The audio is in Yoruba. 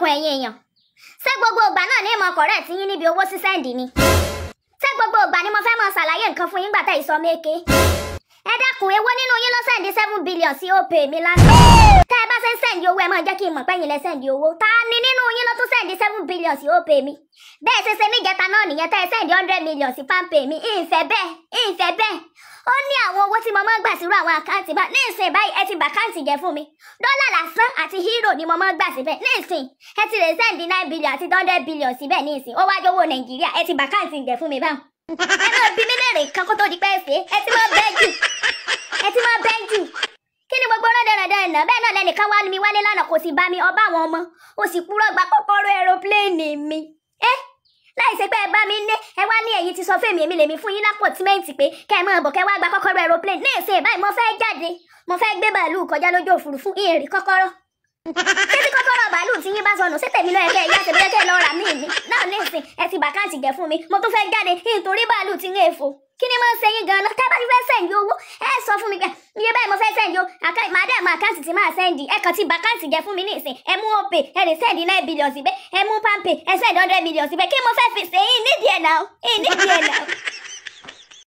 dákun ẹ̀yin èèyàn ṣé gbogbo ìgbà náà ní ìmọ̀ kọ̀rẹ́ tí yín níbi owó sísẹ́ǹdì ni ṣé gbogbo ìgbà ni mo fẹ́ mọ ṣàlàyé nǹkan fún yín gbà tẹ́ ìsọ méke ẹ dákun èwo nínú yín ló sẹ́ǹdì seven billion sí opay mi lánàá tẹ́ ẹ bá ṣe ń sẹ́ǹdì owó ẹ máa jẹ́ kí n mọ̀ pé yín lẹ sẹ́ǹdì owó ta ni nínú yín ló tún sẹ́ǹdì seven billion sí opay mi bẹ́ẹ̀ ṣe ṣe níjẹta náà nìyẹn tẹ́ ẹ sẹ́ǹdì hundred million sí palmpay mi ìfẹ́ bẹ́ẹ̀ ìfẹ́ bẹ́ẹ̀ ó ní àwọn owó tí mo máa ń gbà sírú àwọn àkáǹtì bá ní ìsìn báyìí ẹ ti bà káǹtì jẹ fún mi dọ́là lásán àti hírò ni mo máa ń gbà síbẹ̀ ní ìsìn ẹ ti lè sẹ́ǹdì nine billion àti hundred billion síbẹ̀ ní ìsìn ó wájú owó nàìjíríà ẹ ti bà káǹtì jẹ fún mi báwọn. ẹ máa bí mi léèrè kan kó tó di pé ẹ ṣe ẹ ti máa bẹ́ jù ẹ ti máa bẹ́ jù kí ni gbogbo náà dandan dandan bẹ́ẹ̀ náà lẹ́nìkan wá mi wálé lánàá kò sì bá mi ọba àwọn ọmọ ó sì kúrò gba kọ́kọ́rọ́ aeroplane mi ẹ́ láì ṣe pé ẹ bá mi ní ẹ wá ní ẹ̀yin ti sọ fún èmi èmi lèmi fún yín lápò tímẹ́ǹtì pé kẹ́ ẹ máa bọ̀ kẹ́ wá gba kọ́kọ́rọ́ aeroplane ní ìsìn báyìí mo fẹ́ jáde mo fẹ́ gbé bàálù kọjá lójú òfurufú ìrìn kọ́kọ́rọ́ ṣé tí kọ́kọ́rọ́ bàálù tí yín bá sọnù sí tèmi náà ẹ̀kẹ́ ìyá tèmi ẹ̀kẹ́ lọ́ọ́ rà mí mi náà ní ìsìn ẹ ti bàkáǹtì jẹ fún mi mo tún fẹ́ jáde nítorí bàálù ti ń èèfò kí ni mo ń ṣe yín gan-an tá a bá ti fẹ́ sẹ́ǹdì owó ẹ sọ fún mi pé iye báyìí mo fẹ́ sẹ́ǹdì o màá dẹ̀ mọ àkáǹtì tí máa sẹ́ǹdì ẹ kàn ti bàkáǹtì jẹ fún mi ní ìsìn ẹ mú òpè ẹ lè sẹ́ǹdì nine billion síbẹ̀ ẹ mú pampe ẹ sẹ́ǹdì hundred million síbẹ̀ kí mo fẹ́ fi ṣe yín nídìí ẹ̀ náà yín nídìí ẹ̀ náà.